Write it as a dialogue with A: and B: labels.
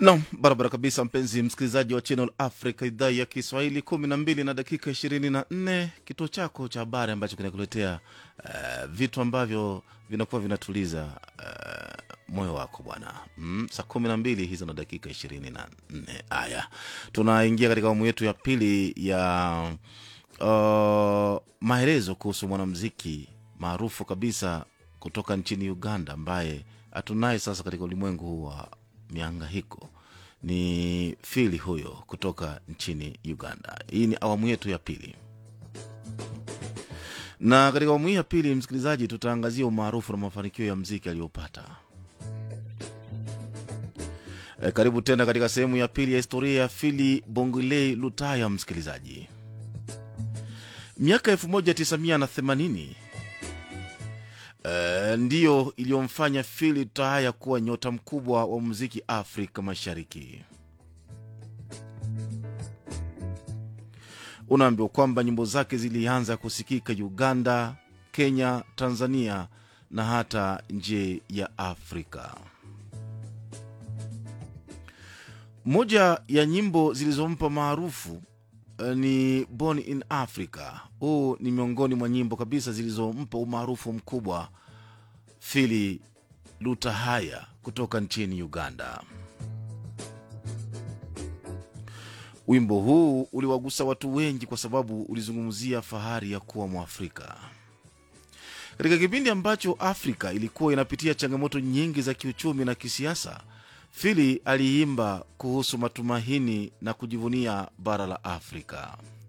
A: Nam, barabara kabisa, mpenzi msikilizaji wa Channel Africa, idhaa ya Kiswahili, kumi na mbili na dakika ishirini na nne kituo chako cha habari ambacho kinakuletea uh, vitu ambavyo vinakuwa vinatuliza uh, moyo wako bwana. Mm, saa kumi na mbili hizo na dakika ishirini na nne. Haya, tunaingia katika awamu yetu ya pili ya uh, maelezo kuhusu mwanamziki maarufu kabisa kutoka nchini Uganda ambaye hatunaye sasa katika ulimwengu huu wa miangahiko ni fili huyo kutoka nchini Uganda. Hii ni awamu yetu ya pili, na katika awamu hii ya pili, msikilizaji, tutaangazia umaarufu na mafanikio ya mziki aliyopata. E, karibu tena katika sehemu ya pili ya historia ya Fili Bongolei Lutaya. Msikilizaji, miaka 1980 Uh, ndiyo iliyomfanya Fili Taya kuwa nyota mkubwa wa muziki Afrika Mashariki. Unaambiwa kwamba nyimbo zake zilianza kusikika Uganda, Kenya, Tanzania na hata nje ya Afrika. Moja ya nyimbo zilizompa maarufu uh, ni Born in Africa. Huu ni miongoni mwa nyimbo kabisa zilizompa umaarufu mkubwa Fili Lutahaya kutoka nchini Uganda. Wimbo huu uliwagusa watu wengi kwa sababu ulizungumzia fahari ya kuwa Mwafrika katika kipindi ambacho Afrika ilikuwa inapitia changamoto nyingi za kiuchumi na kisiasa. Fili aliimba kuhusu matumaini na kujivunia bara la Afrika.